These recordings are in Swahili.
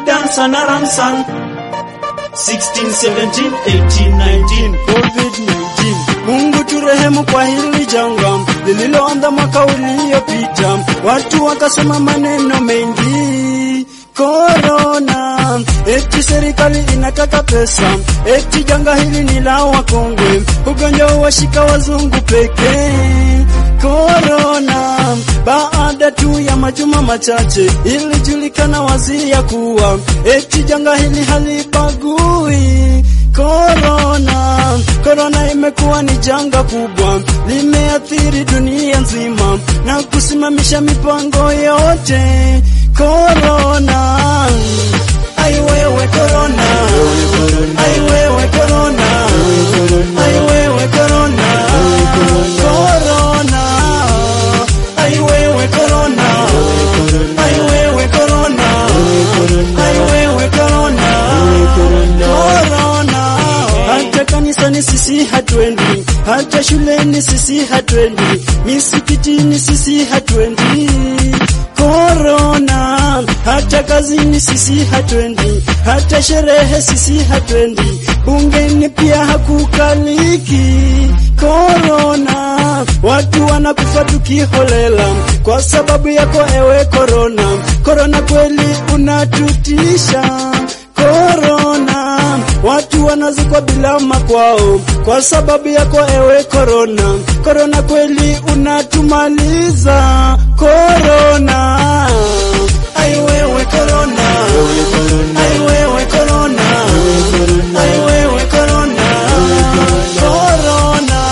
dance and a ramsan 16, 17, 18, 19 COVID-19 Mungu turehemu kwa hili janga lililoanza mwaka uliopita, watu wakasema maneno mengi Korona, eti serikali inataka pesa, eti janga hili ni la wakongwe, ugonjwa washika wazungu pekee. Korona, baada tu ya majuma machache ilijulikana wazi ya kuwa eti janga hili halibagui. Korona, korona imekuwa ni janga kubwa, limeathiri dunia nzima na kusimamisha mipango yote. Korona, ai wewe korona, ai wewe korona, ai wewe korona, korona, ai wewe korona, ai wewe korona, ai wewe korona, korona. Hata kanisani sisi hatwendi, hata shuleni sisi hatwendi, misikitini sisi hatwendi. Korona, hata kazini sisi hatwendi, hata sherehe sisi hatwendi, bungeni pia hakukaliki. Korona, watu wanakufa tukiholela kwa sababu yako ewe korona. Korona kweli unatutisha. Korona, watu wanazikwa bila makwao kwa sababu yako ewe korona. Korona kweli unatumaliza. Korona, ai wewe korona, ai wewe korona, ai wewe korona, korona,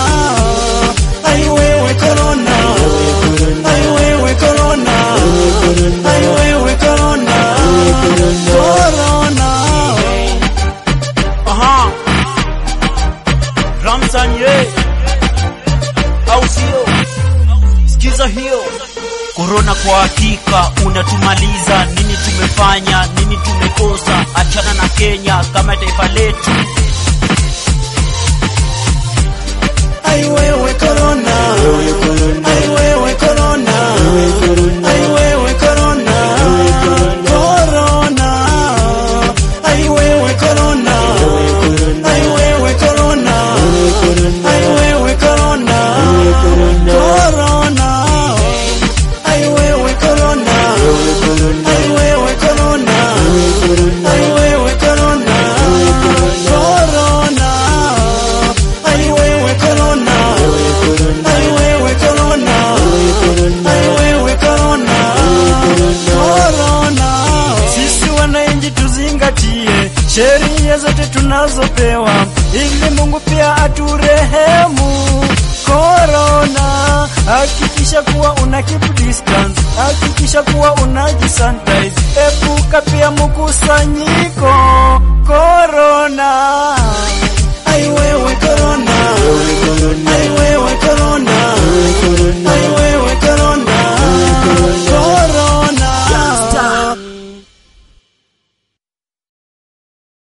ai wewe korona, ai wewe korona, ai wewe korona, korona. Aha. Ramsan ye. Au sio? Sikiza hiyo. Korona kwa hakika unatumaliza. Nini tumefanya? Nini tumekosa? Achana na Kenya kama taifa letu. Ai wewe korona, ai wewe korona, ai wewe korona, korona, ai wewe korona, ai wewe korona, ai wewe korona, korona, ai wewe korona, ai wewe korona, ai wewe korona, korona, ai wewe korona, ai wewe korona, ai wewe korona, korona. Sisi wananchi tuzingatie sheria zote tunazopewa ili Mungu pia aturehemu. Korona, hakikisha kuwa una keep distance, hakikisha kuwa unajisanitize, epuka pia mkusanyiko. Korona.